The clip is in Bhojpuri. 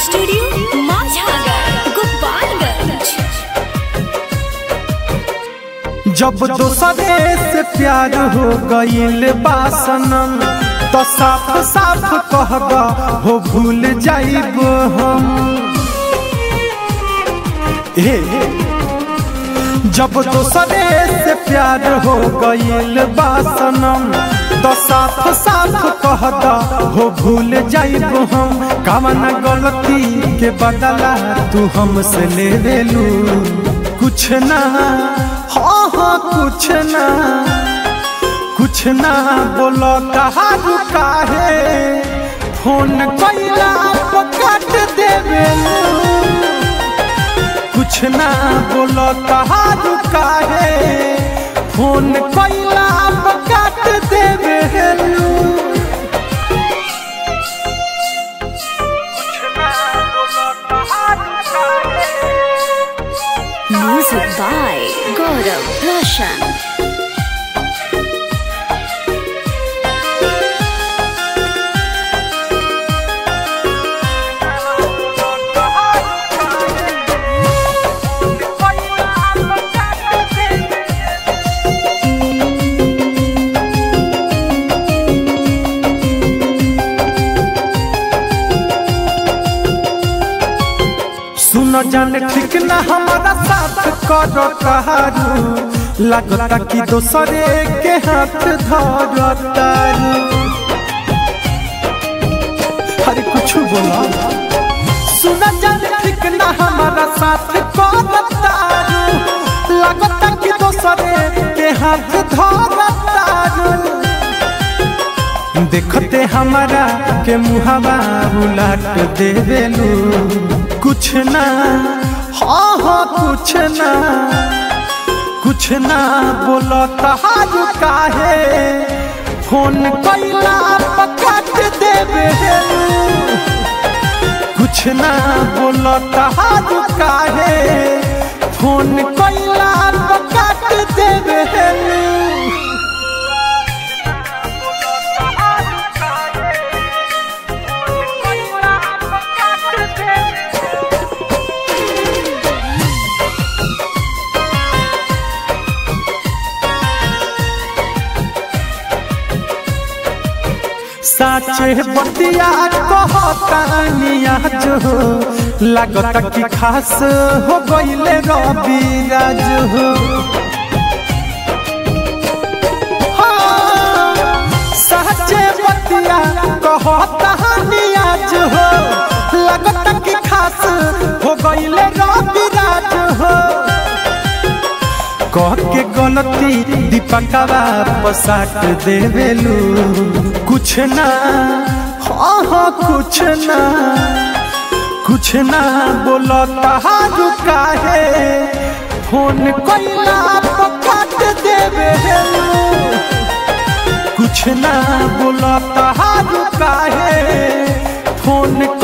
स्टूडियो माझागर गोपालगंज जब दोसरे से प्यार हो गईल बासनम तो साफ साफ कहबा हो भूल जाइब हम ए जब दोसरे से प्यार हो गईल बासनम तो साफ साफ कहदा हो भूल जाइब हम कवन गलती के बदला तू हमसे ले लेलू कुछ ना हाँ हाँ कुछ ना कुछ ना बोलो कहारू काहे फोन कैला काट देवे कुछ ना बोलो कहारू काहे फोन कैला काट देवे म्यूजिक बाय गौरव रोशन सुनो जान ठीक ना हमारा साथ करो कहारू लगता कि दोसरे के हाथ धरतारू अरे कुछ बोला सुनो जान ठीक ना हमारा साथ करो तारू लगता कि दोसरे के हाथ धरतारू देखते हमारा के मुहावा उलाट देवेलू कुछ ना हाँ हाँ कुछ ना कुछ ना बोलो तहारू काहे फोन कैला पकाट देवे कुछ ना बोलो तहारू काहे फोन कैला पकाट देवे साचे बतिया कहतानिया जो लगता कि खास हो गईले रवि राज हो हाँ, साचे बतिया कहतानिया जो लगता कि खास हो गईले रवि राज हो कह के गलती दीपकवा पसाट देवेलू कुछ ना हाँ हाँ कुछ ना कुछ ना बोलो तहारू काहे फोन कैला पकाट देवेलू कुछ ना बोलो तहारू काहे फोन